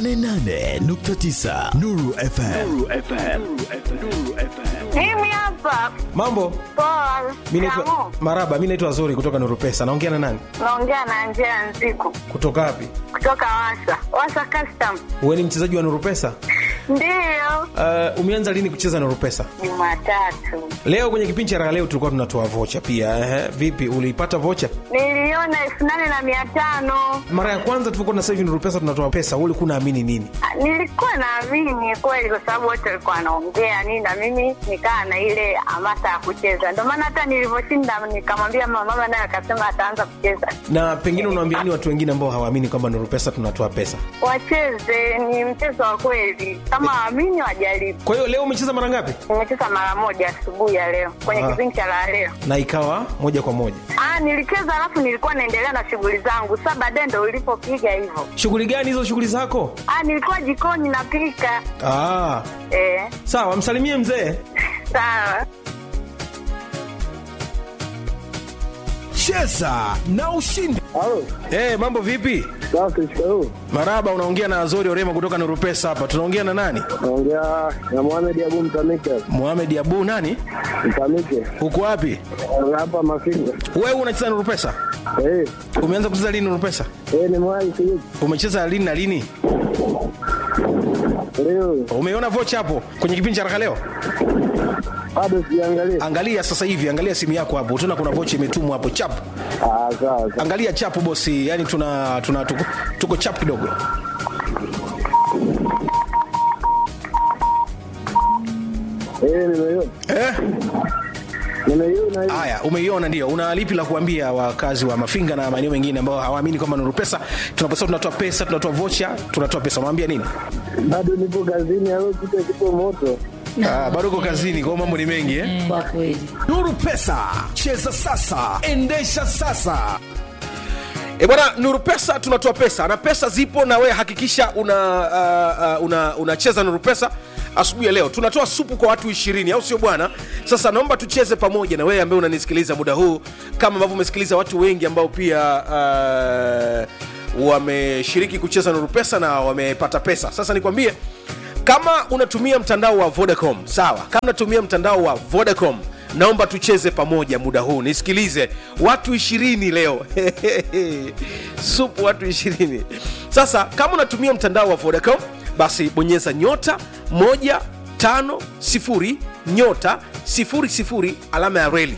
88.9 Nuru FM. Mimi hapa Mambo, poa. mi naitwa Kamu, Maraba, mi naitwa Zuri kutoka Nuru Pesa. Naongea na nani? naongea na Angela Nziku Kutoka wapi? kutoka Wasa Wasa Custom. Wewe ni mchezaji wa Nuru Pesa? Ndiyo, Uh, umeanza lini kucheza Nuru Pesa? Jumatatu Leo kwenye kipindi cha raha leo tulikuwa tunatoa vocha pia. Ehe, vipi uliipata vocha? niliona elfu nane na mia tano. Mara ya kwanza tulikuwa na sasa hivi Nuru Pesa tunatoa pesa, wewe ulikuwa unaamini nini? Ah, Nilikuwa naamini kweli, kwa sababu wote walikuwa wanaongea nini, na mimi nikaa na ile hamasa ya kucheza. Ndio maana hata nilivyoshinda nikamwambia mama, mama naye akasema ataanza kucheza. Na pengine unawaambia nini watu wengine ambao hawaamini kwamba Nuru Pesa tunatoa pesa? Wacheze, ni mchezo wa kweli, kama waamini wajaribu. Kwa hiyo leo umecheza mara ngapi? Nimecheza mara moja asubuhi ya leo kwenye Ah. kipindi cha la leo. Na ikawa moja kwa moja. Ah, nilicheza alafu nilikuwa naendelea na shughuli zangu. Sasa baadaye ndo ulipopiga hivyo. Shughuli gani hizo shughuli zako? Ah, nilikuwa jikoni napika. Ah, Eh, sawa, msalimie mzee. sawa. Cheza na ushindi. Halo, Eh, mambo vipi? safi shikamoo. Maraba, unaongea na Azori Orema kutoka Nuru Pesa hapa. Tunaongea na nani? Naongea na Mohamed Abu Mtamike. Mohamed Abu nani? Mtamike. Uko wapi? Hapa Mafinga. Wewe unacheza Nuru Pesa? Eh, Umeanza kucheza lini Nuru Pesa? eh nimewahi sijui. Umecheza lini na lini? Leo Umeona vocha hapo kwenye kipindi cha Raka leo? bado sijaangalia. Angalia sasa hivi, angalia simu yako hapo. Utaona kuna vocha imetumwa hapo chap. Ah, sawa sawa. Angalia chapu bosi, yani tuna tuna tuko, tuko chap kidogo. Eh, nimeiona. Eh? Nimeiona hiyo. Haya, umeiona ndio. Una lipi la kuambia wakazi wa Mafinga na maeneo mengine ambao hawaamini kwamba Nuru Pesa tunaposema tunatoa pesa, tunatoa vocha, tunatoa pesa. Unawaambia nini? Bado nipo kazini, au kitu kipo moto. Ah, bado uko kazini, kwa hiyo mambo ni mengi eh? Kwa kweli. Nuru Pesa, cheza sasa, endesha sasa. E bwana, Nuru Pesa tunatoa pesa na pesa zipo, na wewe hakikisha una uh, uh, una unacheza Nuru Pesa asubuhi ya leo. Tunatoa supu kwa watu ishirini, au sio bwana? Sasa naomba tucheze pamoja na wewe ambaye unanisikiliza muda huu, kama ambavyo umesikiliza watu wengi ambao pia uh, wameshiriki kucheza Nuru Pesa na wamepata pesa. Sasa nikwambie kama unatumia mtandao wa Vodacom, sawa. Kama unatumia mtandao wa Vodacom, naomba tucheze pamoja muda huu. Nisikilize, watu ishirini leo supu watu ishirini. Sasa kama unatumia mtandao wa Vodacom, basi bonyeza nyota moja tano sifuri nyota sifuri sifuri alama ya reli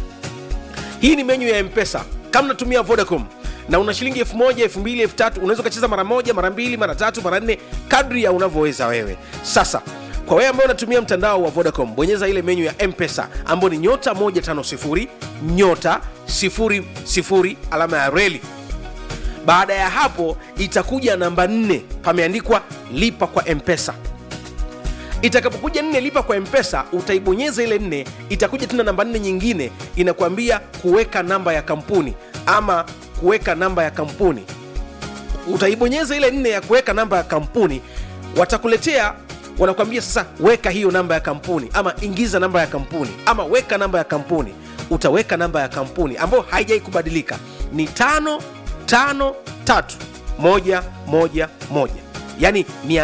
hii ni menyu ya mpesa kama unatumia vodacom na una shilingi elfu moja elfu mbili elfu tatu unaweza ukacheza mara moja mara mbili mara tatu mara nne kadri ya unavyoweza wewe sasa kwa wewe ambao unatumia mtandao wa vodacom bonyeza ile menyu ya mpesa ambayo ni nyota 150 nyota 00 alama ya reli baada ya hapo itakuja namba 4 pameandikwa lipa kwa mpesa itakapokuja nne lipa kwa mpesa utaibonyeza ile nne itakuja tena namba nne nyingine inakuambia kuweka namba ya kampuni ama kuweka namba ya kampuni utaibonyeza ile nne ya kuweka namba ya kampuni watakuletea wanakuambia sasa weka hiyo namba ya kampuni ama ingiza namba ya kampuni ama weka namba ya kampuni utaweka namba ya kampuni ambayo haijai kubadilika ni tano tano tatu moja moja moja yani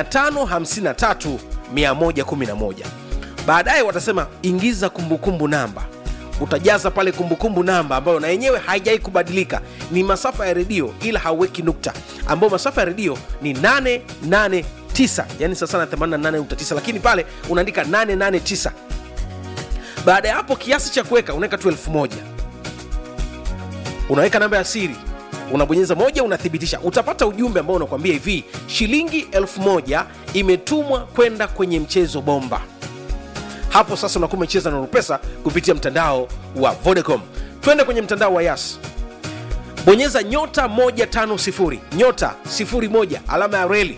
553 111 baadaye watasema ingiza kumbukumbu namba utajaza pale kumbukumbu namba ambayo na yenyewe haijai kubadilika ni masafa ya redio ila hauweki nukta ambayo masafa ya redio ni 889 yani sasa na 88.9 lakini pale unaandika 889 baada ya hapo kiasi cha kuweka unaweka tu elfu moja unaweka namba ya siri unabonyeza moja unathibitisha utapata ujumbe ambao unakwambia hivi shilingi elfu moja imetumwa kwenda kwenye mchezo bomba hapo sasa unakuwa umecheza na pesa kupitia mtandao wa vodacom twende kwenye mtandao wa yas bonyeza nyota 150 nyota 01 alama ya reli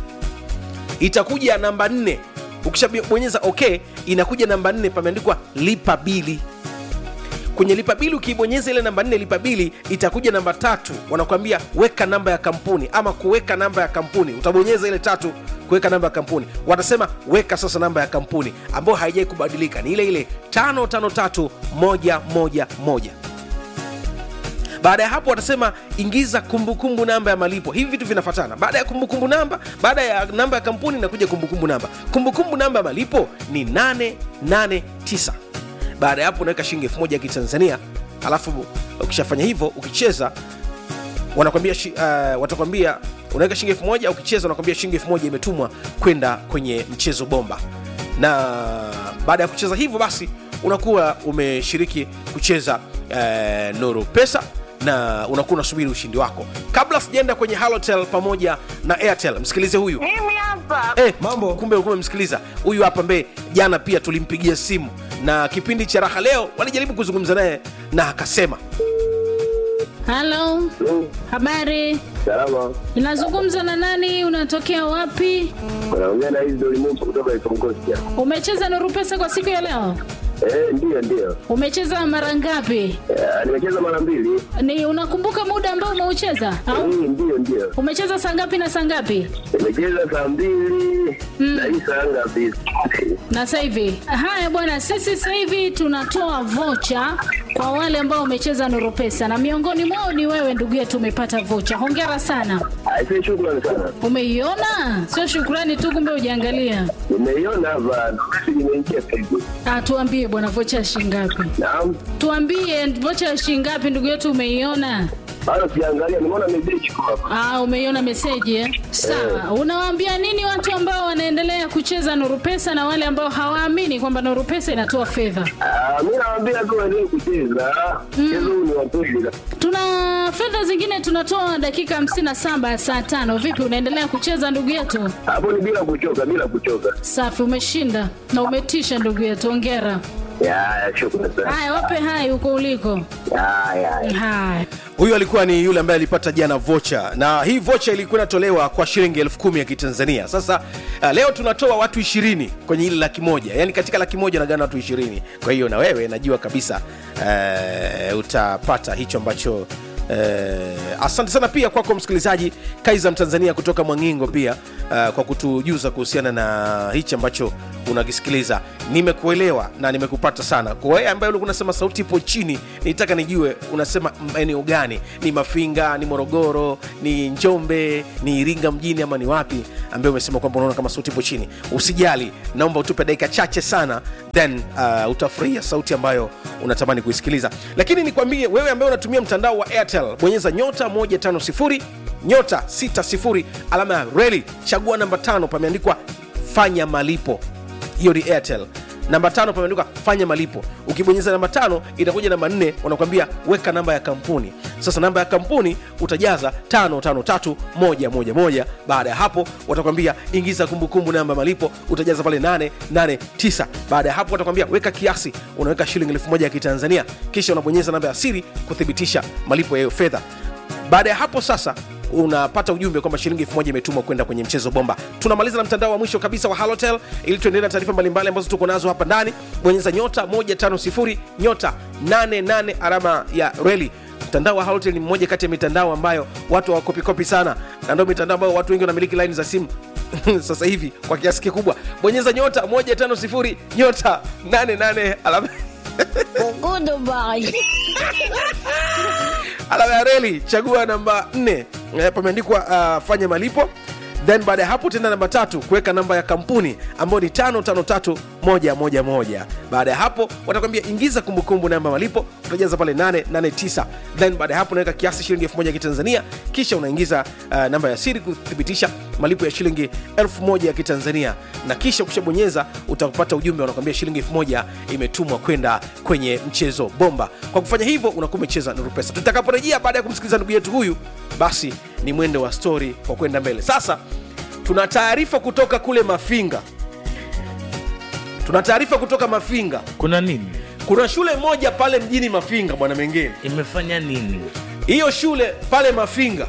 itakuja namba 4 ukishabonyeza ok inakuja namba 4 pameandikwa lipa bili kwenye lipa bili ukiibonyeza ile namba 4 lipa bili itakuja namba tatu wanakuambia weka namba ya kampuni ama kuweka namba ya kampuni utabonyeza ile tatu kuweka namba ya kampuni watasema weka sasa namba ya kampuni ambayo haijai kubadilika ni ile ile 553111 baada ya hapo watasema ingiza kumbukumbu namba ya malipo hivi vitu vinafatana baada ya kumbukumbu namba baada ya namba ya kampuni inakuja kumbukumbu namba kumbukumbu namba ya malipo ni 889 baada ya hapo unaweka shilingi elfu moja ya kitanzania alafu ukishafanya hivyo ukicheza wanakwambia shi- uh, watakwambia unaweka shilingi elfu moja ukicheza wanakwambia shilingi elfu moja imetumwa kwenda kwenye mchezo bomba na baada ya kucheza hivyo basi unakuwa umeshiriki kucheza uh, nuru pesa na unakuwa unasubiri ushindi wako kabla sijaenda kwenye halotel pamoja na airtel msikilize huyu Mimi hapa Eh, mambo kumbe ulikuwa umemsikiliza huyu hapa mbe jana pia tulimpigia simu na kipindi cha raha leo walijaribu kuzungumza naye na akasema halo habari Salama. inazungumza na nani unatokea wapi Unaongea na hizi dolimutu kutoka Ikongosia. umecheza nuru pesa kwa siku ya leo Eh, ndio ndio. umecheza mara ngapi Eh, nimecheza mara mbili. ni unakumbuka muda ambao umeucheza au Eh, ndio ndio. umecheza saa ngapi na saa ngapi Nimecheza saa mbili na hii saa ngapi? na sasa hivi haya bwana sisi sasa hivi tunatoa vocha kwa wale ambao wamecheza nuru pesa na miongoni mwao ni wewe ndugu yetu umepata vocha hongera sana Aisee, shukrani sana. umeiona sio shukrani tu kumbe ujaangalia Nimeiona hapa message imeingia Facebook. ah, tuambie bwana vocha ya shingapi Naam. tuambie vocha ya shingapi ndugu yetu umeiona Bado sijaangalia, nimeona message kwa hapa. Ah, umeiona meseji eh? Sawa. Unawaambia nini watu ambao wanaendelea kucheza Nuru Pesa na wale ambao hawaamini kwamba Nuru Pesa inatoa fedha? Ah, mimi nawaambia tu waendelee kucheza. Mchezo huu ni wa kweli. Tuna fedha zingine tunatoa dakika 57 ya saa tano. Vipi, unaendelea kucheza ndugu yetu? Hapo ni bila kuchoka, bila kuchoka. Safi, umeshinda na umetisha ndugu yetu, ongera. Ya, ya, shukrani sana. Haya, wape hai huko uliko. Ya, ya, ya. Haya. huyu alikuwa ni yule ambaye alipata jana vocha na hii vocha ilikuwa inatolewa kwa shilingi elfu kumi ya kitanzania sasa uh, leo tunatoa watu ishirini kwenye ile laki moja yaani katika laki moja nagana watu ishirini kwa hiyo na wewe najua kabisa uh, utapata hicho ambacho Uh, asante sana pia kwako msikilizaji kaiza mtanzania kutoka mwangingo pia uh, kwa kutujuza kuhusiana na hichi ambacho unakisikiliza nimekuelewa na nimekupata sana kwa wewe ambaye ulikuwa unasema sauti ipo chini nitaka nijue unasema maeneo gani ni mafinga ni morogoro ni njombe ni iringa mjini ama ni wapi ambaye umesema kwamba unaona kama sauti ipo chini usijali naomba utupe dakika chache sana then uh, utafurahia sauti ambayo unatamani kuisikiliza lakini nikwambie wewe ambaye unatumia mtandao wa airtel bonyeza nyota 150 nyota 60 alama ya reli chagua namba tano pameandikwa fanya malipo hiyo ni airtel namba tano pameandikwa fanya malipo ukibonyeza namba tano itakuja namba nne wanakuambia weka namba ya kampuni sasa namba ya kampuni utajaza tano tano tatu moja moja moja baada ya hapo watakwambia ingiza kumbukumbu namba ya malipo utajaza pale 889 baada ya hapo watakwambia weka kiasi unaweka shilingi elfu moja ya kitanzania kisha unabonyeza namba ya siri kuthibitisha malipo ya hiyo fedha baada ya hapo sasa unapata ujumbe kwamba shilingi elfu moja imetumwa kwenda kwenye mchezo bomba tunamaliza na mtandao wa mwisho kabisa wa halotel ili tuendelee na taarifa mbalimbali ambazo tuko nazo hapa ndani bonyeza nyota 150 nyota 88 alama ya reli mtandao wa halotel ni mmoja kati ya mitandao ambayo watu hawakopikopi sana na ndio mitandao ambayo watu wengi wanamiliki laini za simu sasa hivi kwa kiasi kikubwa bonyeza nyota 150 nyota 88 alama alama ya reli chagua namba 4 eh, pameandikwa uh, fanya malipo then baada ya hapo tena namba tatu kuweka namba ya kampuni ambayo ni 553111 baada ya hapo watakwambia ingiza kumbukumbu namba malipo utajaza pale 889 then baada ya hapo unaweka kiasi shilingi 1000 ya kitanzania kisha unaingiza uh, namba ya siri kuthibitisha malipo ya shilingi 1000 ya kitanzania na kisha ukishabonyeza utapata ujumbe unakwambia shilingi 1000 imetumwa kwenda kwenye mchezo bomba kwa kufanya hivyo unakuwa umecheza nuru pesa tutakaporejea baada ya kumsikiliza ndugu yetu huyu basi ni mwendo wa stori kwa kwenda mbele sasa tuna taarifa kutoka kule mafinga tuna taarifa kutoka mafinga kuna nini kuna shule moja pale mjini mafinga bwana mengine imefanya nini hiyo shule pale mafinga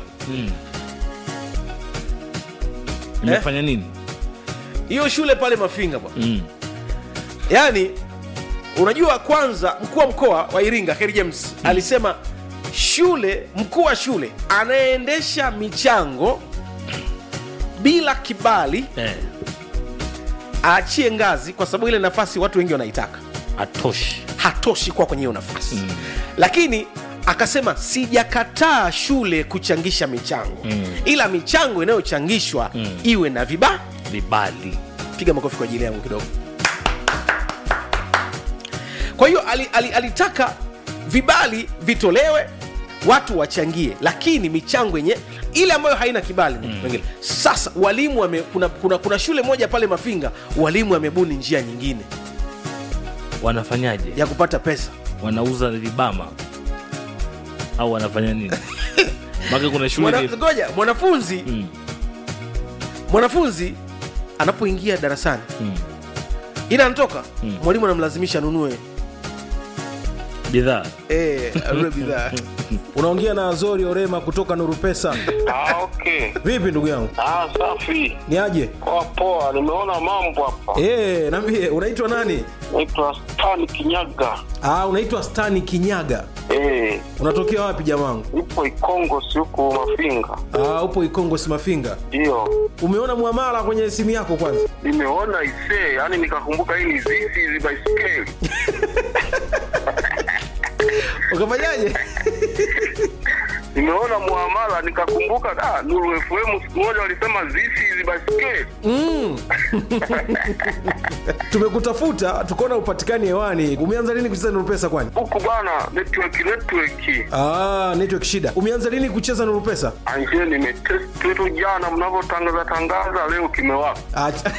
imefanya nini hiyo shule pale mafinga bwana mm. yaani unajua kwanza mkuu wa mkoa wa iringa heri james alisema shule mkuu wa shule anayeendesha michango bila kibali eh, aachie ngazi kwa sababu ile nafasi watu wengi wanaitaka atoshi hatoshi kuwa kwenye hiyo nafasi mm. lakini akasema sijakataa shule kuchangisha michango mm. ila michango inayochangishwa mm. iwe na viba vibali piga makofi kwa ajili yangu kidogo kwa hiyo ali, ali, alitaka vibali vitolewe watu wachangie lakini michango yenye ile ambayo haina kibali mm. sasa walimu wame, kuna, kuna, kuna shule moja pale mafinga walimu wamebuni njia nyingine wanafanyaje ya kupata pesa wanauza vibama au wanafanya nini maka kuna shule Mwana, ni- ngoja mwanafunzi Mm. mwanafunzi anapoingia darasani Mm. ila anatoka Mm. mwalimu anamlazimisha anunue bidhaa eh, anunue bidhaa unaongea na azori orema kutoka nuru pesa Ah, okay. vipi ndugu yangu Ah, safi. ni aje Poa poa, nimeona mambo hapa. e, nambie unaitwa nani Naitwa Stan Kinyaga. ah, unaitwa stani kinyaga Eh, unatokea wapi jamangu nipo Ikongo si huku Mafinga. ah, upo ikongo simafinga Ndio. umeona mwamala kwenye simu yako kwanza Nimeona isee, yani nikakumbuka hii ni zizi hizi baiskeli. ukafanyaje Nimeona muamala nikakumbuka ah, Nuru FM siku moja walisema zizi hizi baiskeli. mm. tumekutafuta tukaona upatikani hewani umeanza lini kucheza nuru pesa kwani Huku bana network network. ah, network shida umeanza lini kucheza nuru pesa Anje nimetest tu jana mnavyotangaza tangaza leo kimewaka. Acha.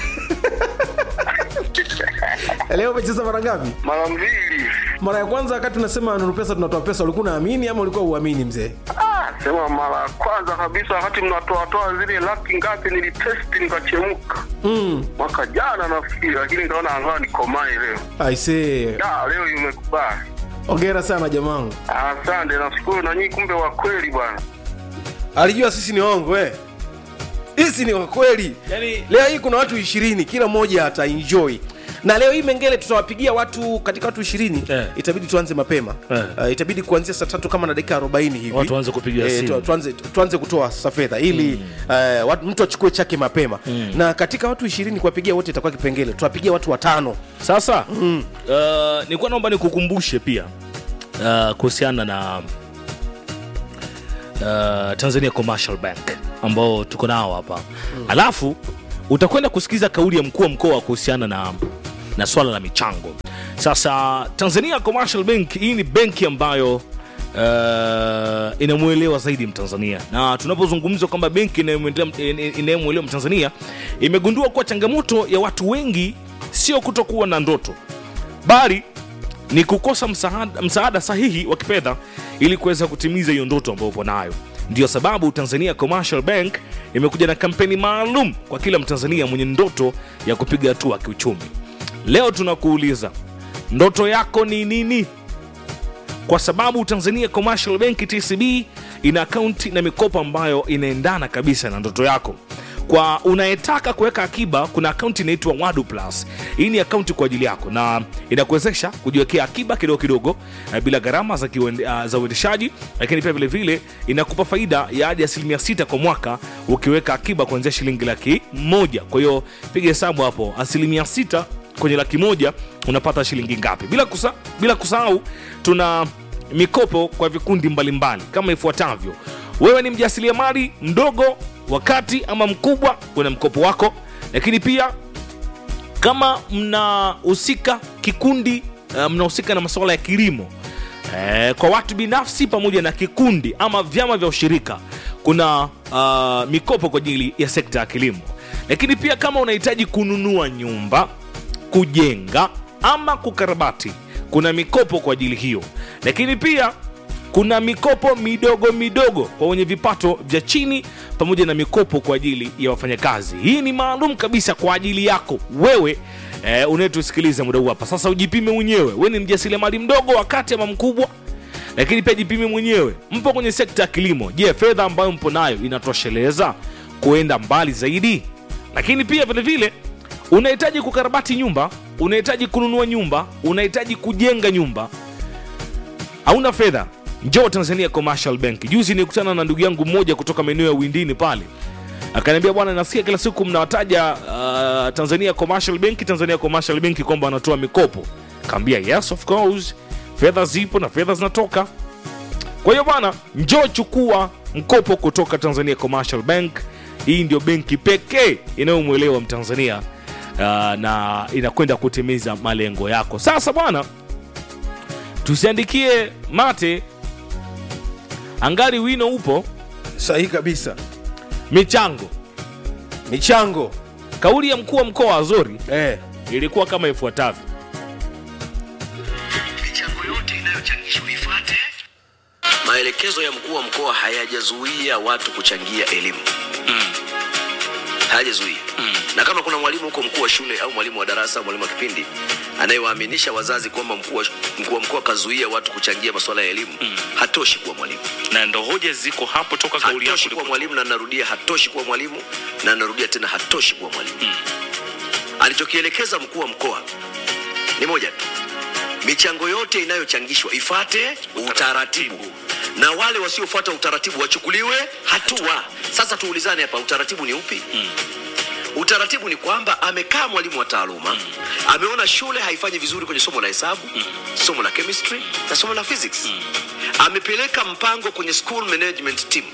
leo umecheza mara ngapi Mara mbili. mara ya kwanza wakati unasema nuru pesa tunatoa pesa ulikuwa unaamini ama ulikuwa uamini mzee Ah, sema mara ya kwanza kabisa wakati mnatoatoa zile laki ngapi nilitesti nikachemka mm. mwaka jana nafikiri, lakini nikaona angaa nikomae leo. aisee Da, leo imekubali. ongera sana jamangu Asante, nashukuru na nyinyi, kumbe wa kweli bwana. alijua sisi ni ongo eh? hisi ni wakweli Yani- leo hii kuna watu ishirini kila mmoja ataenjoy na leo hii mengele tutawapigia watu katika watu ishirini Eh. itabidi tuanze mapema Eh. uh, itabidi kuanzia saa tatu kama na dakika arobaini hivi Watu waanze kupiga simu. tu, tuanze, tuanze kutoa sasa fedha ili uh, watu, mtu achukue chake mapema na katika watu ishirini kuwapigia wote itakuwa kipengele tuwapigia watu watano sasa mm. uh, nilikuwa naomba nikukumbushe pia uh, kuhusiana na uh, tanzania commercial bank ambao tuko nao hapa mm. alafu utakwenda kusikiza kauli ya mkuu wa mkoa kuhusiana na, na swala la michango sasa tanzania commercial bank hii ni benki ambayo uh, inamwelewa zaidi mtanzania na tunapozungumza kwamba benki inayomwendea- inayomwelewa mtanzania imegundua kuwa changamoto ya watu wengi sio kutokuwa na ndoto bali ni kukosa msaada, msaada sahihi wa kifedha ili kuweza kutimiza hiyo ndoto ambayo upo nayo ndiyo sababu tanzania commercial bank imekuja na kampeni maalum kwa kila mtanzania mwenye ndoto ya kupiga hatua kiuchumi leo tunakuuliza ndoto yako ni nini kwa sababu tanzania commercial bank tcb ina akaunti na mikopo ambayo inaendana kabisa na ndoto yako kwa unayetaka kuweka akiba kuna akaunti inaitwa wadu plus hii ni akaunti kwa ajili yako na inakuwezesha kujiwekea akiba kidogo kidogo eh, bila gharama za, kiuende- ah, za uendeshaji lakini pia vilevile inakupa faida ya hadi asilimia sita kwa mwaka ukiweka akiba kuanzia shilingi laki moja kwa hiyo piga hesabu hapo asilimia sita kwenye laki moja unapata shilingi ngapi bila, kusa, bila kusahau tuna mikopo kwa vikundi mbalimbali kama ifuatavyo wewe ni mjasiriamali mdogo wakati ama mkubwa una mkopo wako lakini pia kama mnahusika kikundi uh, mnahusika na masuala ya kilimo eh, kwa watu binafsi pamoja na kikundi ama vyama vya ushirika kuna uh, mikopo kwa ajili ya sekta ya kilimo lakini pia kama unahitaji kununua nyumba kujenga ama kukarabati kuna mikopo kwa ajili hiyo lakini pia kuna mikopo midogo midogo kwa wenye vipato vya chini pamoja na mikopo kwa ajili ya wafanyakazi hii ni maalum kabisa kwa ajili yako wewe eh, unayetusikiliza muda huu hapa sasa ujipime mwenyewe we ni mjasiriamali mdogo wakati ama mkubwa lakini pia jipime mwenyewe mpo kwenye sekta ya kilimo je fedha ambayo mpo nayo inatosheleza kuenda mbali zaidi lakini pia vile vile unahitaji kukarabati nyumba unahitaji kununua nyumba unahitaji kujenga nyumba hauna fedha njoo tanzania commercial bank juzi nikutana na ndugu yangu mmoja kutoka maeneo ya windini pale akaniambia bwana nasikia kila siku mnawataja uh, tanzania commercial bank tanzania commercial bank kwamba wanatoa mikopo kaambia yes of course fedha zipo na fedha zinatoka kwa hiyo bwana njoo chukua mkopo kutoka tanzania commercial bank hii ndio benki pekee inayomwelewa mtanzania uh, na inakwenda kutimiza malengo yako sasa bwana tusiandikie mate angali wino upo sahihi kabisa michango michango kauli ya mkuu wa mkoa wa zori eh. ilikuwa kama ifuatavyo michango yote inayochangishwa ifuate maelekezo ya mkuu wa mkoa hayajazuia watu kuchangia elimu mm. hayajazuia mm. na kama kuna mwalimu huko mkuu wa shule au mwalimu wa darasa au mwalimu wa kipindi anayewaaminisha wazazi kwamba mkuu wa mkuu wa mkoa kazuia watu kuchangia masuala ya elimu mm. hatoshi kuwa mwalimu na ndo hoja ziko hapo toka kauli yako hatoshi kuwa mwalimu na narudia hatoshi kuwa mwalimu na narudia tena hatoshi kuwa mwalimu mm. alichokielekeza mkuu wa mkoa ni moja tu michango yote inayochangishwa ifate utaratibu na wale wasiofuata utaratibu wachukuliwe hatua sasa tuulizane hapa utaratibu ni upi mm. utaratibu ni kwamba amekaa mwalimu wa taaluma mm. ameona shule haifanyi vizuri kwenye somo la hesabu mm. somo la chemistry na somo la physics mm. amepeleka mpango kwenye school management team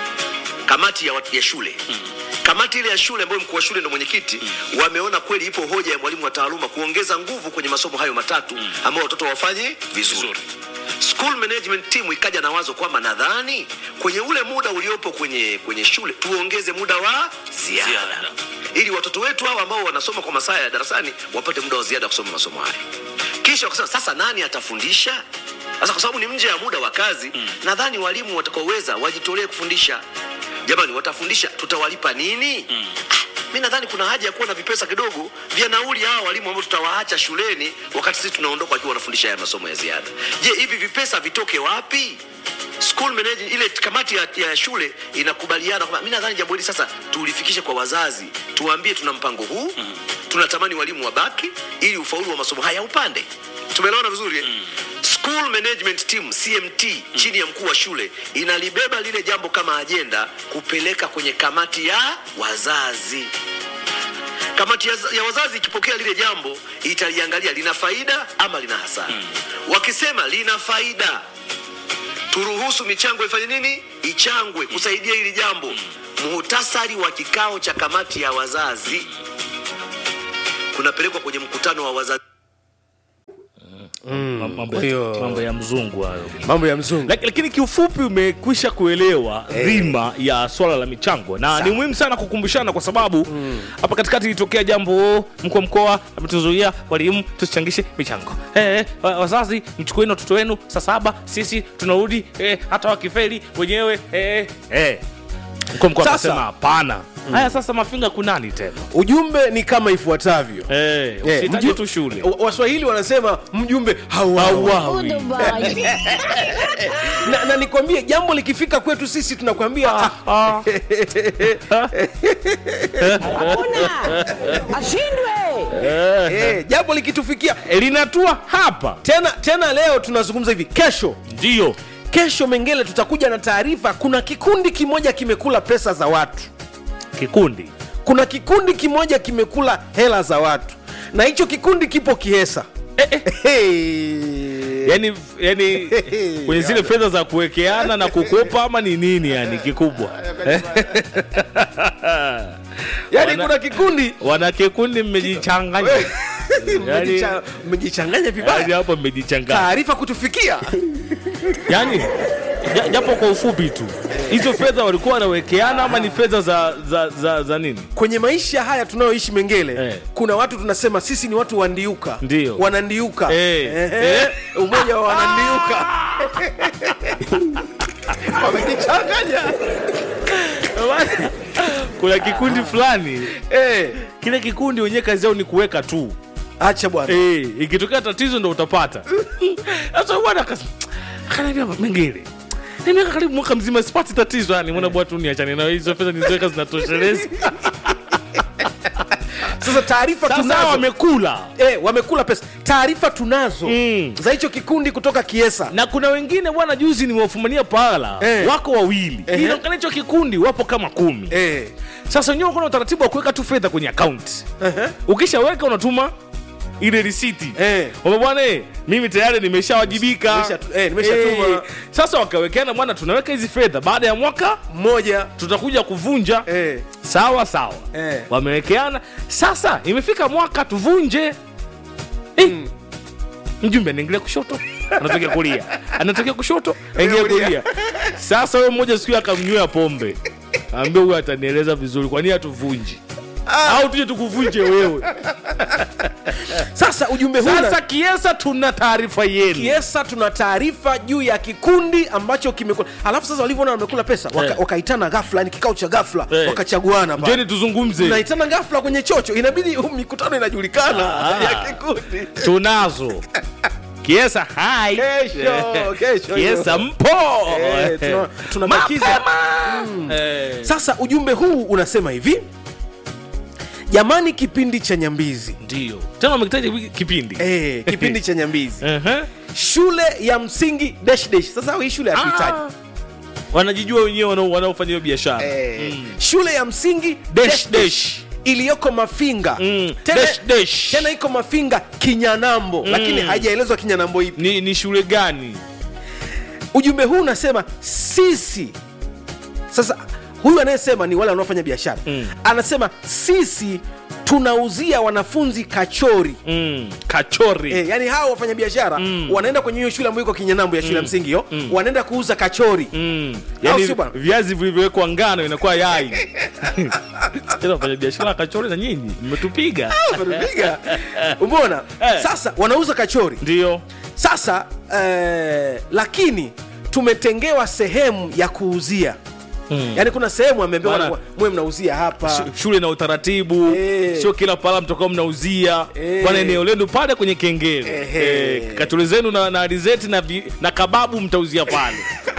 kamati ya, wat- ya shule mm. kamati ile ya shule ambayo mkuu wa shule ndo mwenyekiti mm. wameona kweli ipo hoja ya mwalimu wa taaluma kuongeza nguvu kwenye masomo hayo matatu mm. ambao watoto wafanye vizuri, vizuri school management team ikaja na wazo kwamba nadhani kwenye ule muda uliopo kwenye kwenye shule tuongeze muda wa ziada, ziada. ili watoto wetu hao ambao wanasoma kwa masaa ya darasani wapate muda wa ziada kusoma masomo haya kisha wakasema sasa nani atafundisha sasa kwa sababu ni nje ya muda wa kazi mm. nadhani walimu watakaoweza wajitolee kufundisha jamani watafundisha tutawalipa nini mm. mi nadhani kuna haja ya kuwa na vipesa kidogo vya nauli hawa walimu ambao tutawaacha shuleni wakati sisi tunaondoka wakiwa wanafundisha haya masomo ya ziada je hivi vipesa vitoke wapi school management ile kamati ya, ya shule inakubaliana kwamba mi nadhani jambo hili sasa tulifikishe kwa wazazi tuwaambie tuna mpango huu mm. tunatamani walimu wabaki ili ufaulu wa masomo haya upande tumeelewana vizuri mm. school management team cmt mm. chini ya mkuu wa shule inalibeba lile jambo kama ajenda kupeleka kwenye kamati ya wazazi kamati ya, ya wazazi ikipokea lile jambo italiangalia lina faida ama lina hasara mm. wakisema lina faida turuhusu michango ifanye nini ichangwe kusaidia hili jambo muhtasari wa kikao cha kamati ya wazazi kunapelekwa kwenye mkutano wa wazazi mambo, hiyo- mambo ya mzungu hayo mambo ya mzungu Lak- lakini kiufupi umekwisha kuelewa dhima ya swala la michango na ni muhimu sana kukumbushana kwa sababu hapa katikati ilitokea jambo mkuu wa mkoa ametuzuia walimu tusichangishe michango eh, wa- wazazi mchukueni watoto wenu saa saba sisi tunarudi eh, hata wakifeli wenyewe eh, eh. mkuu wa mkoa Sasa- akasema hapana haya sasa mafinga kunani tena ujumbe ni kama ifuatavyo eh, Eh, usihitaji mju- tu shule wa- waswahili wanasema mjumbe hauawi Hauawi. na, na nikwambie jambo likifika kwetu sisi tunakwambia ah, Ah. eh, jambo likitufikia linatua hapa tena tena leo tunazungumza hivi kesho ndio kesho mengele tutakuja na taarifa kuna kikundi kimoja kimekula pesa za watu kikundi kuna kikundi kimoja kimekula hela za watu na hicho kikundi kipo kihesa Hey. yani, yani kwenye zile fedha za kuwekeana na kukopa ama ni nini yani kikubwa yani Wana- kuna kikundi wana kikundi mmejichanganya Mmejicha- mmejichanganya yani vibaya hapo mmejichanganya taarifa kutufikia yani ja- japo kwa ufupi tu hizo fedha walikuwa wanawekeana ama ni fedha za, za, za, za nini kwenye maisha haya tunayoishi mengele Eh. kuna watu tunasema sisi ni watu wandiuka Ndio. wanandiuka Eh. Ehe. Eh. umoja wa wanandiuka wamejichanganya kuna kikundi fulani Eh. kile kikundi wenyewe kazi yao ni kuweka tu acha bwana Eh, ikitokea tatizo ndo utapata sasa bwana akas- akaniambia mengine nimeweka karibu mwaka mzima sipati tatizo yani mbona bwana tu niachane nayo hizo fedha nizoweka zinatosheleza sasa taarifa sasa tunazo wamekula eh, wamekula pesa taarifa tunazo Mm. za hicho kikundi kutoka kiesa na kuna wengine bwana juzi nimewafumania pahala Eh. wako wawili Ehe. inaonekana hicho kikundi wapo kama kumi eh. sasa wenyewe kuna utaratibu wa kuweka tu fedha kwenye akaunti Ehe. ukishaweka unatuma ile risiti Eh. kwamba bwana eh, mimi tayari nimeshawajibika Nimesha- eh, nimeshatuma. sasa wakawekeana bwana tunaweka hizi fedha baada ya mwaka mmoja tutakuja kuvunja eh. sawa sawa Eh. wamewekeana sasa imefika mwaka tuvunje eh. mjumbe anaingilia kushoto anatokea kulia anatokea kushoto aingia kulia sasa huyo mmoja siku hiyo akamnywea pombe ambia huyo atanieleza vizuri kwa nini hatuvunji au tuje tukuvunje wewe sasa ujumbe huu una- sasa kiesa tuna taarifa yenu kiesa tuna taarifa juu ya kikundi ambacho kimekula alafu sasa walivyoona wamekula pesa waka, Eh. wakaitana ghafla yani kikao cha ghafla Eh. wakachaguana pale. njeni tuzungumze naitana ghafla kwenye chocho inabidi huu mikutano inajulikana Ah. ya kikundi tunazo kiesa hai Kesho, kesho kiesa hiyo. mpo Eh, tuna- tunabakiza. Mapema. Eh. sasa ujumbe huu unasema hivi jamani kipindi cha nyambizi ndio tena wamekitaja kipindi eh, kipindi cha nyambizi Ehe. shule ya msingi dash dash sasa hii shule hatuhitaji Ah. wanajijua wenyewe wanao- wanaofanya hiyo biashara eh, shule ya msingi Dash, dash dash iliyoko mafinga Mm, tena, dash, dash. tena iko mafinga kinyanambo lakini haijaelezwa kinyanambo ipi ni, ni shule gani ujumbe huu unasema sisi sasa huyu anayesema ni wale wanaofanya biashara Mm. anasema sisi tunauzia wanafunzi kachori mm. kachori E, yani hawa wafanya biashara Mm. wanaenda kwenye hiyo shule ambayo iko kinyanambo ya shule ya msingi hiyo wanaenda kuuza kachori Mm. Au Yani, sio bwana? viazi vilivyowekwa ngano inakuwa yai tena wafanya biashara kachori na nyinyi mmetupiga Wamepiga. umeona Eh. sasa wanauza kachori ndio sasa eh, lakini tumetengewa sehemu ya kuuzia Mm. yaani kuna sehemu ameambiwa Bwana. bwana, mwe mnausia hapa Sh- shule na utaratibu Eh. sio kila pala mtokao mnauzia Eh. bwana eneo lenu pale kwenye kengele Ehe. eh, katuli zenu na, na alizeti na, vi, na kababu mtauzia pale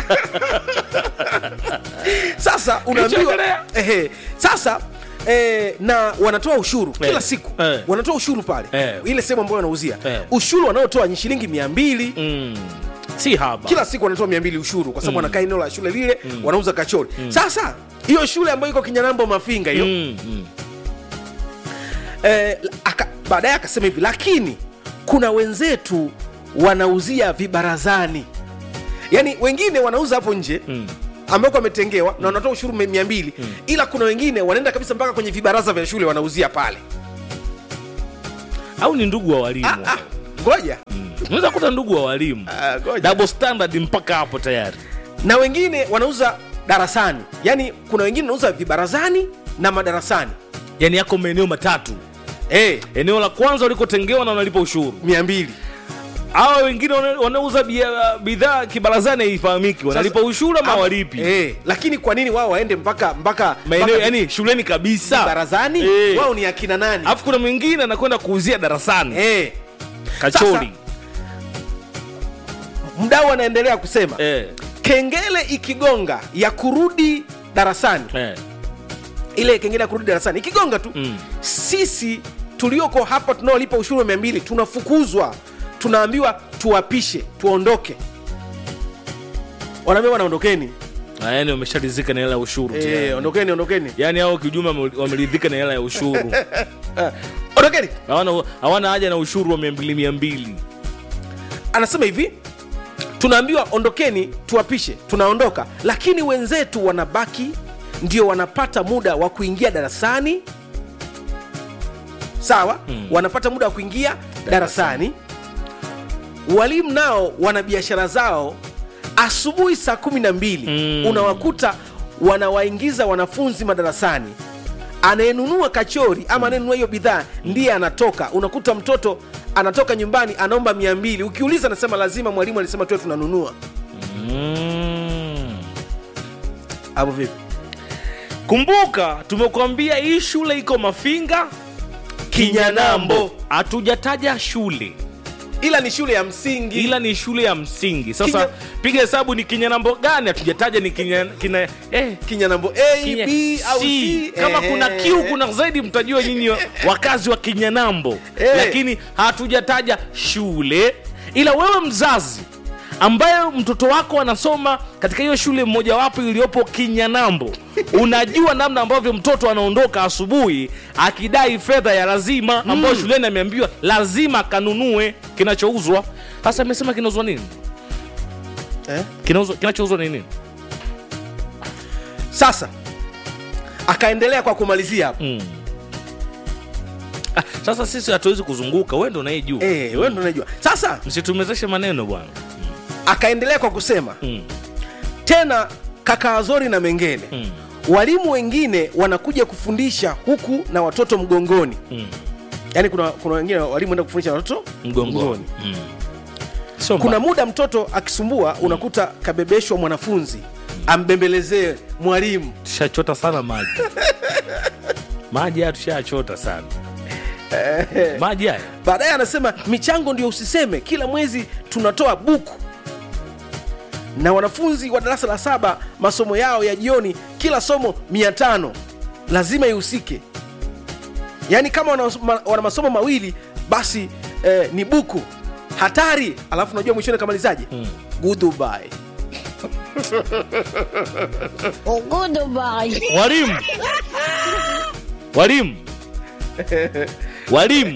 sasa unaambiwa Kilichoendelea. ehe, sasa Eh, na wanatoa ushuru kila Eh. siku Eh. wanatoa ushuru pale Eh. ile sehemu ambayo wanauzia Eh. ushuru wanaotoa ni shilingi mia mbili mm. si haba kila siku wanatoa mia mbili ushuru kwa sababu wanakaa eneo la shule lile wanauza kachori sasa hiyo shule ambayo iko kinyanambo mafinga hiyo mm. Mm. eh, aka- baadaye akasema hivi lakini kuna wenzetu wanauzia vibarazani yaani wengine wanauza hapo nje Mm. ambako wametengewa na wanatoa ushuru mia mbili ila kuna wengine wanaenda kabisa mpaka kwenye vibaraza vya shule wanauzia pale au ni ndugu wa walimu Ah, ah, ngoja unaweza kuta ndugu wa walimu Ah, ngoja. double standard mpaka hapo tayari na wengine wanauza darasani yaani kuna wengine wanauza vibarazani na madarasani yani yako maeneo matatu hey, eneo la kwanza walikotengewa na wanalipa ushuru mia mbili hawa wengine wana- wanauza bia- bidhaa kibarazani haifahamiki wanalipa ushuru ama walipi hey, lakini kwa nini wao waende mpaka mpaka maeneo mpaka yani shuleni kabisa barazani Eh. wao ni akina nani alafu kuna mwingine anakwenda kuuzia darasani hey. kachori mdau anaendelea kusema eh. kengele ikigonga ya kurudi darasani Eh. ile kengele ya kurudi darasani ikigonga tu Mm. sisi tulioko hapa tunaolipa ushuru wa mia mbili tunafukuzwa tunaambiwa tuwapishe tuondoke wanaambia wanaondokeni Ah, yani wamesharidhika na hela ya ushuru Eh, tayari. ondokeni ondokeni yaani hao kiujuma wame- wameridhika na hela ya ushuru ondokeni hawana hawana haja na ushuru wa mia mbili mia mbili anasema hivi tunaambiwa ondokeni tuwapishe tunaondoka lakini wenzetu wanabaki ndio wanapata muda wa kuingia darasani sawa mm. wanapata muda wa kuingia darasani walimu nao wana biashara zao asubuhi saa kumi na mbili Mm. unawakuta wanawaingiza wanafunzi madarasani anayenunua kachori ama anayenunua hiyo bidhaa ndiye anatoka unakuta mtoto anatoka nyumbani anaomba mia mbili ukiuliza anasema lazima mwalimu alisema tuwe tunanunua mm. hapo vipi kumbuka tumekuambia hii shule iko mafinga Kinyanambo. hatujataja shule ila ni shule ya msingi ila ni shule ya msingi sasa Kinya- piga hesabu ni kinyanambo gani hatujataja ni kinya, kina, eh, kinyanambo a kinya, b au C. c kama Eh, kuna eh, kiu eh. kuna zaidi mtajua nyinyi wa- wakazi wa kinyanambo Eh. lakini hatujataja shule ila wewe mzazi ambayo mtoto wako anasoma katika hiyo shule mmojawapo iliyopo kinyanambo unajua namna ambavyo mtoto anaondoka asubuhi akidai fedha ya lazima ambayo shuleni ameambiwa lazima akanunue kinachouzwa sasa amesema kinauzwa nini eh? Kinauzwa- kinachouzwa ni nini sasa akaendelea kwa kumalizia hapo mm. ah, sasa sisi hatuwezi kuzunguka wewe ndo unayejua eh, wewe ndo unajua sasa msitumezeshe maneno bwana akaendelea kwa kusema mm. tena kaka azori na mengine Mm. walimu wengine wanakuja kufundisha huku na watoto mgongoni Mm. yaani kuna, kuna wengine walimu enda kufundisha na watoto mgongoni mm. Sio kuna mbaya. muda mtoto akisumbua unakuta kabebeshwa mwanafunzi ambembelezee mwalimu tushachota sana maji maji haya tushachota sana maji haya baadaye anasema michango ndio usiseme kila mwezi tunatoa buku na wanafunzi wa darasa la saba masomo yao ya jioni kila somo mia tano lazima ihusike yaani kama wana, ma- wana masomo mawili basi eh, ni buku hatari alafu unajua mwishoni kamalizaje Mm. goodbye walimu walimu walimu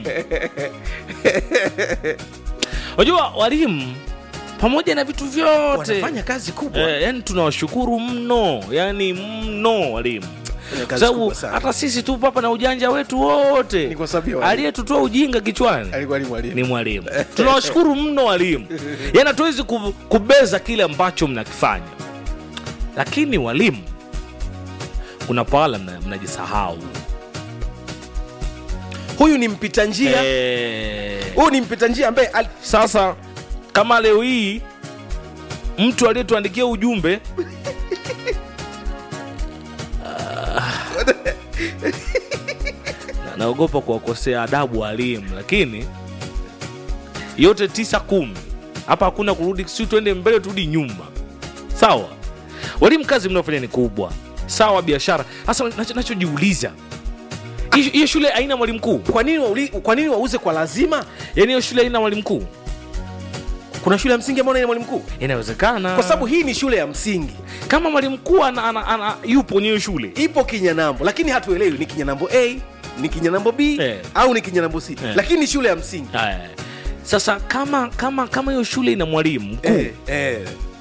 unajua walimu pamoja na vitu vyote wanafanya kazi kubwa eh, yani tunawashukuru mno yani mno walimu Fanya Kwa kazi sababu kubwa sana. hata sisi tu hapa na ujanja wetu wote Ni kwa sababu ya walimu. aliyetutoa ujinga kichwani alikuwa ni mwalimu ni mwalimu tunawashukuru mno walimu yani hatuwezi ku- kubeza kile ambacho mnakifanya lakini walimu kuna pahala mna- mnajisahau huyu ni mpita njia Eh, huyu ni mpita njia ambaye al- sasa kama leo hii mtu aliyetuandikia ujumbe Ah, na- naogopa kuwakosea adabu walimu lakini yote tisa kumi hapa hakuna kurudi si tuende mbele turudi nyuma sawa walimu kazi mnaofanya ni kubwa sawa biashara hasa nacho- nachojiuliza hiyo hiyo shule haina mwalimu mkuu kwa nini wauli- kwa nini wauze kwa lazima yaani hiyo shule haina mwalimu mkuu kuna shule ya msingi ambayo ina mwalimu mkuu inawezekana kwa sababu hii ni shule ya msingi kama mwalimu mkuu ana, ana, ana, yupo kwenye hiyo shule ipo kinyanambo lakini hatuelewi ni kinyanambo a ni kinyanambo b Eh. au ni kinyanambo c Eh. lakini ni shule ya msingi Haya. sasa kama kama kama hiyo shule ina mwalimu mkuu eh, eh.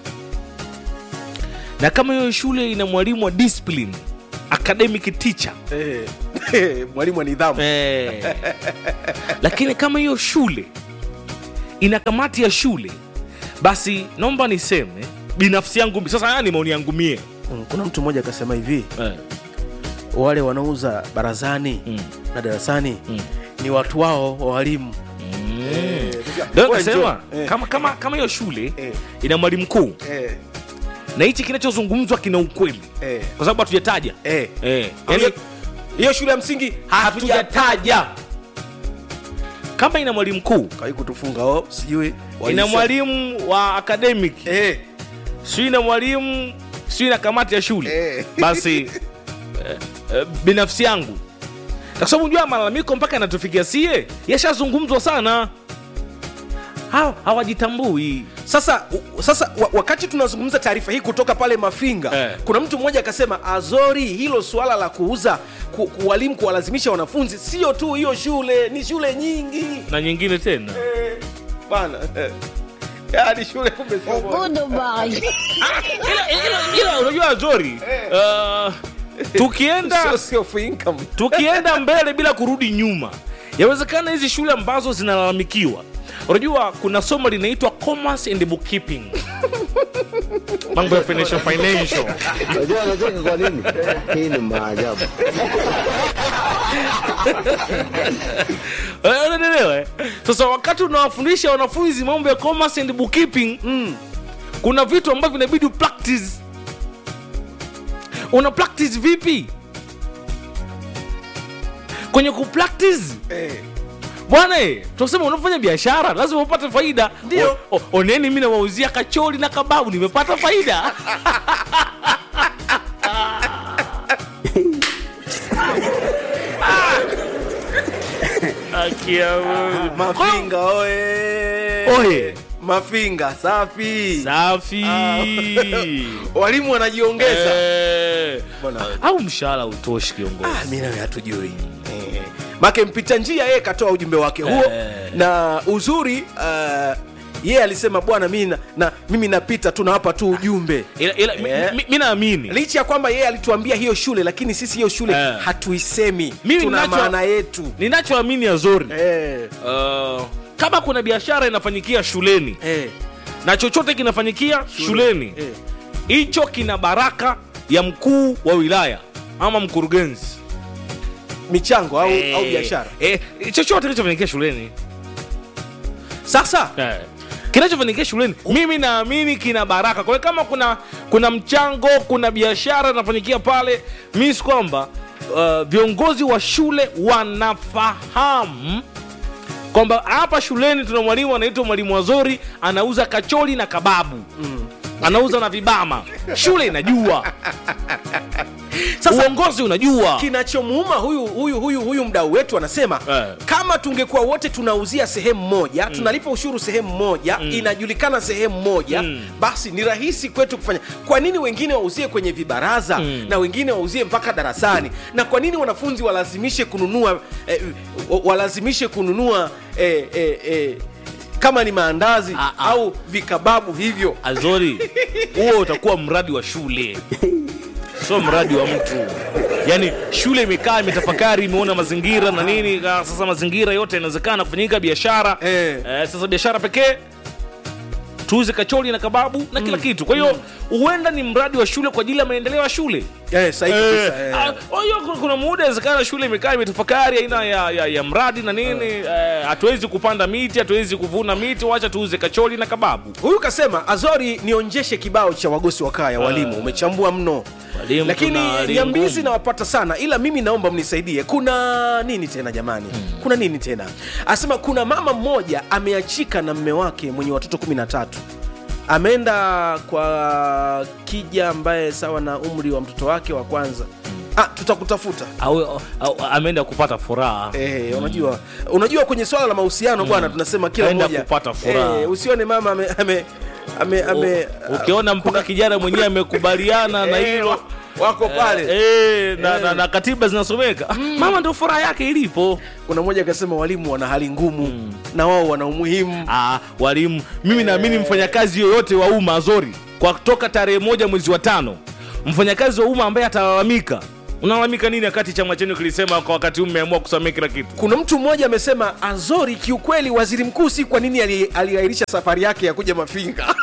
na kama hiyo shule ina mwalimu wa discipline academic teacher Eh. mwalimu wa nidhamu eh. lakini kama hiyo shule ina kamati ya shule basi naomba niseme binafsi yangu sasa haya ni maoni yangu mie Mm, kuna mtu mmoja akasema hivi eh. wale wanaouza barazani Mm. na darasani Mm. ni watu wao wa walimu Ndio Wewe nikasema njoo. Eh. kama kama kama hiyo shule Eh. ina mwalimu mkuu Eh, na hichi kinachozungumzwa kina ukweli eh, kwa sababu hatujataja eh. eh. Yaani, yani, hiyo shule ya msingi hatujataja kama ina mwalimu mkuu kai kutufunga oh, sijui ina walisa- mwalimu wa academic eh, si ina mwalimu si ina kamati ya shule Eh. basi eh, eh, binafsi yangu kwa sababu jua malalamiko mpaka yanatufikia sie yashazungumzwa sana Hawa- hawajitambui sasa u- sasa wa, wakati tunazungumza taarifa hii kutoka pale mafinga Eh. kuna mtu mmoja akasema azori hilo suala la kuuza ku, kuwalimu kuwalazimisha wanafunzi sio tu hiyo shule ni shule nyingi na nyingine tena eh, bana eh. yaani shule kumbe sio moja. ila, ila, ila unajua zori uh, tukienda Source of income. tukienda mbele bila kurudi nyuma yawezekana hizi shule ambazo zinalalamikiwa unajua kuna somo linaitwa commerce and bookkeeping mambo ya financial financial Unajua anacheka kwa nini? Hii ni maajabu. Eh, unaelewa eh? sasa wakati unawafundisha wanafunzi mambo ya commerce and bookkeeping mm, kuna vitu ambavyo inabidi practice una practice vipi kwenye kupractice Eh. bwana eh, tunasema unafanya biashara lazima upate faida Ndio. O- o- oneni mi nawauzia kachori na kababu nimepata faida Ah. Akia Mungu. Kwa hiyo- mafinga oye Oye. mafinga safi safi walimu wanajiongeza Eh, Bwana wewe. au mshahara utoshi kiongozi Ah, mi nawe hatujui eh. make mpita njia yeye katoa ujumbe wake huo Eh. na uzuri uh, yeye alisema bwana mi na, na, mimi napita tu nawapa tu ujumbe ila, ila, mi- Eh. mi- mi naamini licha ya kwamba yeye alituambia hiyo shule lakini sisi hiyo shule Eh. hatuisemi Mimi tuna ninacho- maana yetu ninachoamini azori eh. uh, kama kuna biashara inafanyikia shuleni Eh. na chochote kinafanyikia shuleni Eh. hicho kina baraka ya mkuu wa wilaya ama mkurugenzi michango au, Eh, au biashara eh, chochote kinachofanyikia shuleni sasa eh. kinachofanyikia shuleni mimi naamini kina baraka kwa hiyo kama kuna kuna mchango kuna biashara inafanyikia pale mis kwamba uh, viongozi wa shule wanafahamu kwamba hapa shuleni tuna mwalimu anaitwa mwalimu wazori anauza kachori na kababu mm. anauza na vibama shule inajua Sasa- uongozi unajua kinachomuuma huyu huyu huyu huyu mdau wetu anasema Eh. kama tungekuwa wote tunauzia sehemu moja tunalipa ushuru sehemu moja inajulikana sehemu moja Mm. basi ni rahisi kwetu kufanya kwa nini wengine wauzie kwenye vibaraza Mm. na wengine wauzie mpaka darasani na kwa nini wanafunzi walazimishe kununua eh, wa- walazimishe kununua eh, eh, eh, kama ni maandazi Ah, ah. au vikababu hivyo azori huo utakuwa mradi wa shule sio mradi wa mtu yaani shule imekaa imetafakari imeona mazingira na nini ah, sasa mazingira yote yanawezekana kufanyika biashara Eh. Eh, sasa biashara pekee tuuze kachori na kababu na kila kitu kwa hiyo huenda ni mradi wa shule kwa ajili ya maendeleo ya shule eh, sahihi Eh, kabisa, eh. ah, kwa hiyo kuna- kuna muda inawezekana shule imekaa imetafakari aina ya, ya, ya mradi na nini eh, hatuwezi kupanda miti hatuwezi kuvuna miti wacha tuuze kachori na kababu huyu kasema azori nionjeshe kibao cha wagosi wa kaya walimu umechambua mno Walimu lakini tuna hali nyambizi ngumu. nawapata sana ila mimi naomba mnisaidie kuna nini tena jamani kuna nini tena asema kuna mama mmoja ameachika na mme wake mwenye watoto 13 ameenda kwa kija ambaye sawa na umri wa mtoto wake wa kwanza ah, tutakutafuta au, au ameenda kupata furaha Eh, unajua unajua kwenye swala la mahusiano bwana tunasema kila Kaenda mmoja kupata furaha. eh, usione mama ame, ame, ame, ame, U- ukiona mpaka kijana mwenyewe amekubaliana na Eh, hilo wa- wako pale eh, na, na, na katiba zinasomeka mama ndo furaha yake ilipo kuna mmoja akasema walimu wana hali ngumu na wao wana umuhimu ah, walimu mimi naamini mfanyakazi yoyote wa umma azori kwa toka tarehe moja mwezi wa tano mfanyakazi wa umma ambaye atalalamika unalalamika nini wakati chama chenu kilisema kwa wakati huu mmeamua kusamia kila kitu kuna mtu mmoja amesema azori kiukweli waziri mkuu si kwa nini ali- aliahirisha safari yake ya kuja mafinga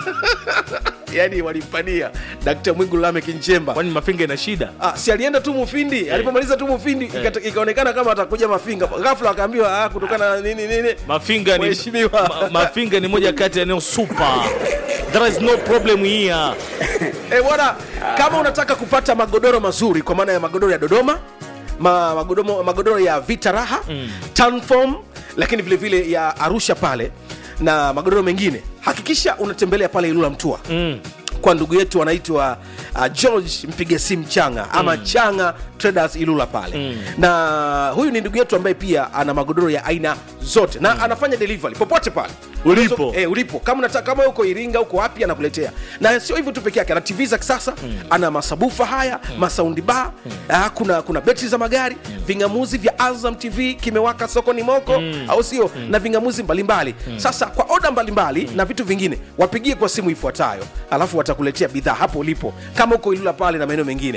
yaani walimpania dkt mwigulu lamek nchemba kwani mafinga ina shida Ah, si alienda tu mufindi alipomaliza tu mufindi ikata- ikaonekana kama atakuja mafinga ghafla akaambiwa ah, kutokana na nini nini mafinga ni, Mheshimiwa. ma, mafinga ni moja kati ya eneo super there is no problem here Eh, bwana kama unataka kupata magodoro mazuri kwa maana ya magodoro ya dodoma ma, magodoro, magodoro ya vita raha mm. Tanform, lakini vile vile ya arusha pale na magodoro mengine hakikisha unatembelea pale ilula mtua mm. kwa ndugu yetu anaitwa uh, george mpige simu changa ama mm. changa traders ilula pale mm. na huyu ni ndugu yetu ambaye pia ana magodoro ya aina zote na mm. anafanya delivery popote pale Ulipo. Unaweza- eh, ulipo kama unataka kama uko iringa uko wapi anakuletea na sio hivyo tu peke yake ana tv za kisasa mm. ana masabufa haya mm. masaundi ba mm. ah, kuna kuna betri za magari mm. vingamuzi vya azam tv kimewaka sokoni moko mm. au sio mm. na vingamuzi mbalimbali mm. sasa kwa oda mbalimbali mm. na vitu vingine wapigie kwa simu ifuatayo alafu watakuletea bidhaa hapo ulipo kama uko ilula pale na maeneo mengine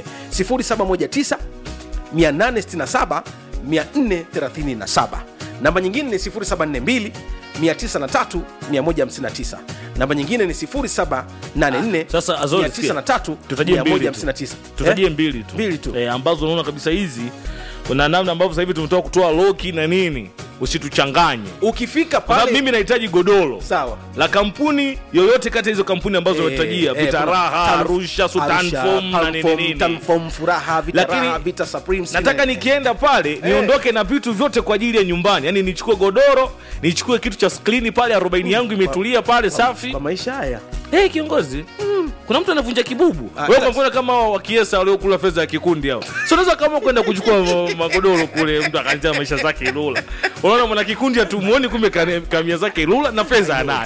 0719 867 437 namba nyingine ni 0742 903 159 namba nyingine ni 0784 sasa Azori, sikia. 903 tutajie mbili tu. 159 tutajie Eh? mbili tu, mbili tu Eh, ambazo unaona kabisa hizi kuna namna ambavyo sasa hivi tumetoka kutoa loki na nini usituchanganye ukifika Kwa sababu pale mimi nahitaji godoro sawa la kampuni yoyote kati ya hizo kampuni ambazo Eh, umetajia eh, vita kuna raha Tan- arusha sutanfom na nini Tanform, nini Tanform, furaha vita Lakini raha vita supreme nataka Cement. nikienda pale niondoke na vitu vyote kwa ajili ya nyumbani yaani nichukue godoro nichukue kitu cha skrini pale arobaini yangu imetulia pale safi kwa maisha haya hey, kiongozi kuna mtu anavunja kibubu Ah, wewe ila- kwa mfano kama hao wa kiesa waliokula fedha ya kikundi hao so unaweza kama kwenda kuchukua ma- magodoro kule mtu akaanzia maisha zake ilula unaona mwana kikundi hatumuoni kumbe kane- kamia zake ilula na fedha anayo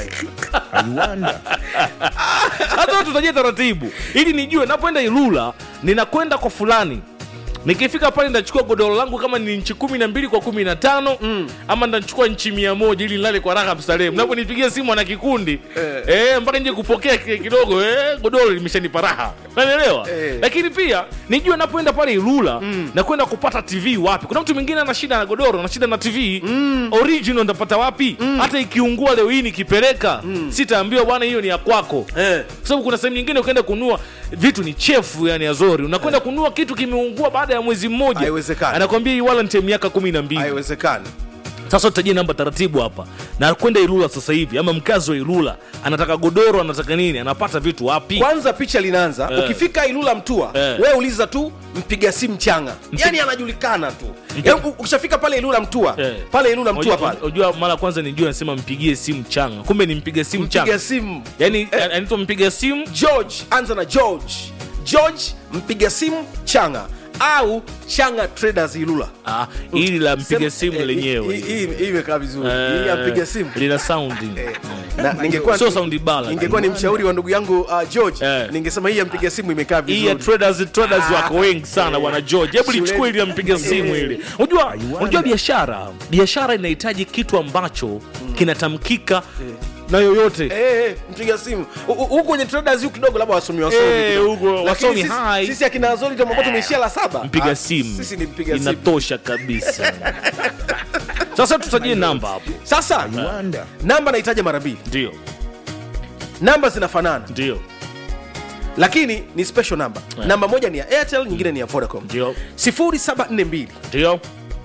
hata tutajia taratibu ili nijue napoenda ilula ninakwenda kwa fulani nikifika pale ndachukua godoro langu kama ni nchi kumi na mbili kwa kumi na tano mm. ama ndachukua nchi mia moja ili nilale kwa raha mstarehe mnaponipigia simu ana kikundi eh. Eh, mpaka nje kupokea ki- kidogo eh, godoro limeshanipa raha nanielewa Eh. lakini pia nijue napoenda pale ilula mm. na kwenda kupata tv wapi kuna mtu mwingine ana shida na godoro ana shida na tv mm. original ndapata wapi mm. hata ikiungua leo hii nikipeleka mm. sitaambiwa bwana hiyo ni ya kwako Eh. kwa sababu kuna sehemu nyingine ukienda kununua vitu ni chefu yani azori unakwenda kununua kitu kimeungua baada ya mwezi mmoja Haiwezekani. anakwambia hii warranty ya miaka kumi na mbili haiwezekani sasa tutajie namba taratibu hapa na kwenda ilula sasa hivi ama mkazi wa ilula anataka godoro anataka nini anapata vitu wapi kwanza picha linaanza Eh. ukifika ilula mtua Eh. we uliza tu mpiga simu changa yani anajulikana tu Yaani u- ukishafika pale ilula mtua Eh. pale ilula mtua Unajua- pale unajua mara kwanza nijua nasema mpigie simu changa kumbe ni mpiga simu changa mpiga simu yani anaitwa mpiga simu george anza na george george mpiga simu changa au changa traders ilula ah, ili la mpiga Sema- simu eh, lenyewe hii- hii hii imekaa vizuri Eh, hii ya mpiga simu lina saundi na ningekuwa Sio sound bala. ningekuwa ni mshauri wa ndugu yangu uh, george Eh. ningesema hii ya mpiga simu imekaa hii ya vizuri traders traders wako wengi sana bwana george hebu Shuleni. lichukua ili ampiga simu ili unajua unajua biashara biashara inahitaji kitu ambacho kinatamkika na yoyote Eh, eh, mpiga simu U- u- huku kwenye traders huku kidogo labda wasomi wasomi Eh, kidogo. huko Lakini wasomi sisi- hai. sisi akina azori tumeamua tumeishia la saba mpiga Ah, simu sisi ni mpiga simu inatosha kabisa sasa tutajie namba hapo sasa namba nahitaji mara mbili ndio namba zinafanana ndio lakini ni special namba Eh. namba moja ni ya airtel nyingine ni ya vodacom ndio 0742 ndio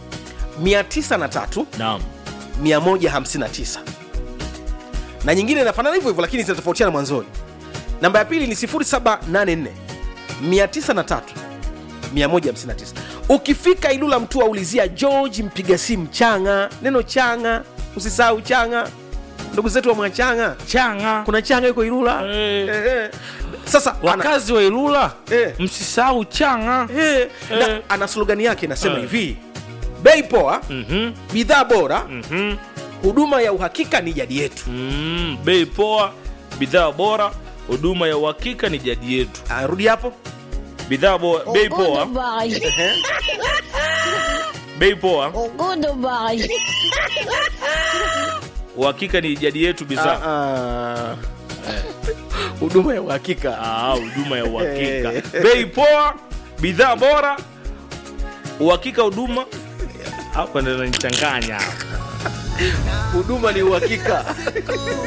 903 naam 159 na nyingine inafanana hivyo hivyo lakini zinatofautiana mwanzoni namba ya pili ni 0784 903 159 ukifika ilula mtu aulizia george mpiga simu changa neno changa usisahau changa ndugu zetu wa mwachanga changa kuna changa yuko ilula Eh. Eh, eh. sasa ana, wakazi wa ilula Eh. msisahau changa eh, Eh. na, ana slogani yake inasema Eh. hivi bei poa Mhm, bidhaa bora mhm. huduma ya uhakika ni jadi yetu Mm, bei poa bidhaa bora huduma ya uhakika ni jadi yetu Ah, rudi hapo bidhaa bora bei poa bei poa uhakika ni jadi yetu bidhaa Ah, ah. huduma ya uhakika Ah, huduma ya uhakika Eh. bei poa bidhaa bora uhakika huduma hapa ndo nanichanganya huduma ni uhakika